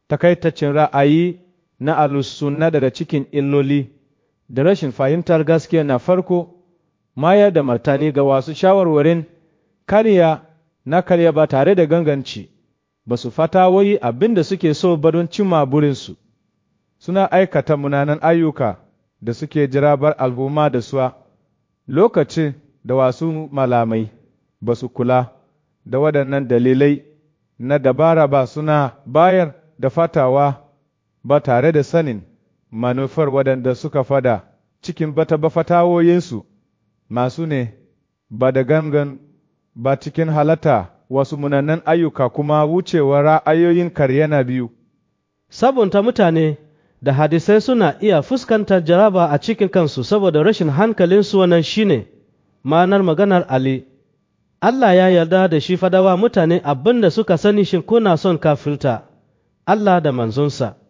takaitaccen ra'ayi na alusunna daga cikin illoli da rashin fahimtar gaskiya na farko mayar da martani ga wasu shawarwarin kariya na karya ba tare da ganganci ba su fata wai abin da suke so ba don cimma burinsu suna aikata munanan ayyuka da suke jirabar al'umma da suwa lokacin da wasu malamai ba su kula da waɗannan dalilai na dabara ba suna bayar da fatawa ba tare da sanin manufar waɗanda suka fada cikin bata ba fatawoyinsu masu ne ba da gangan ba cikin halatta wasu munanan ayyuka kuma wucewa ra'ayoyin karya na biyu. Sabunta mutane da hadisai suna iya fuskantar jaraba a cikin kansu saboda rashin hankalinsu wannan shine ma'anar maganar Ali. Allah ya yarda da shi fadawa mutane abin da suka sani shin kuna son kafirta Allah da manzonsa.